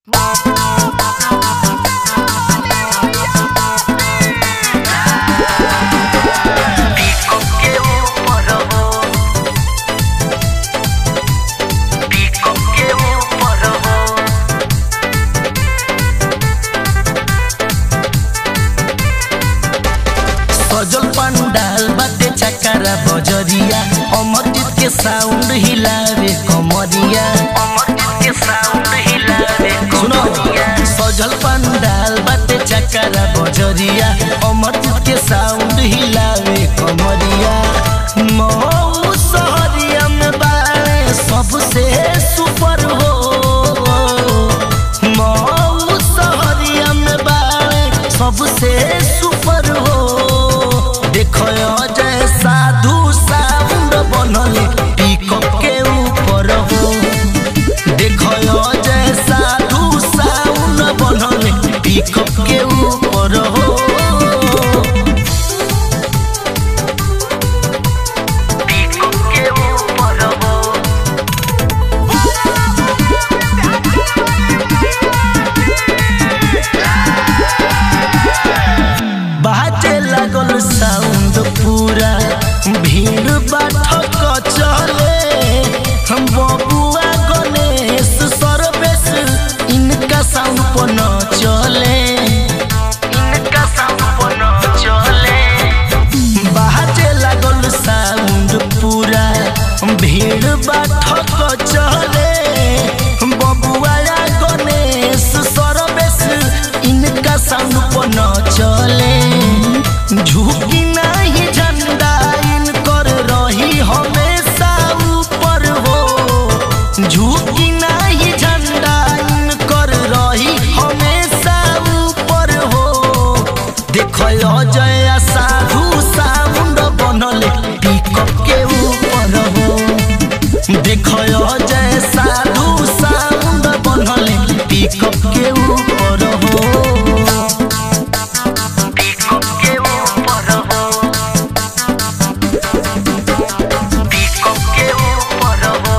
Pico que un porro Pico que un porro सजल पंडाल बाटे चकरा बजरिया अमरजीत के साउंड हिलावे कमरिया अमरजीत के साउंड हिलावे सुनो कोनिया सजल पंडाल बाटे चकरा बजरिया अमरजीत के साउंड हिलावे कमरिया मऊ शहरिया में बाड़े सबसे सुपर हो मऊ शहरिया में बाड़े सबसे सुपर हो देखो जय साधु साउंड बनले पिकअप के ऊपर हो देखो जय साधु साउंड बनले पिकअप के ऊपर हो Pico que un porro बाजे लागल साउंड पूरा भीड़ बाठक चले हम बबुआ गणेश सर्वेश इनका साउंड पर न चले इनका संपन्न चले बाजे लागल साउंड पूरा भीड़ बाठक चले बबुआ गणेश सर्वेश इनका साउंड पर न चले झुकी नहीं झंडा इनकर रही हमेशा ऊपर हो झुकी नहीं झंडा इनकर रही हमेशा ऊपर हो देखो जय साधु साउंड बनले पिकअप के ऊपर हो देखो जय साधु साउंड बनले पिकअप के ऊपर हो Pico que un porro Pico que un porro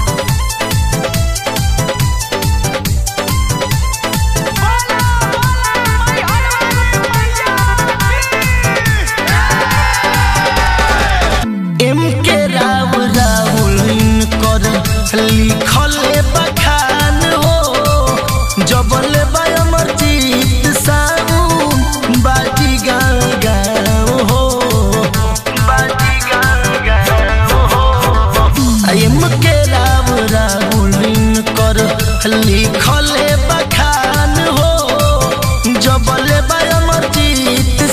M K Rao Rahul इनकर लिखल बखान हो जबल अमरजीत साहू बाजी गाँव गाँव हो बाजी गान गाओ हो एम के राव राहुल इनकर लिखल बखान हो जबल अमरजीत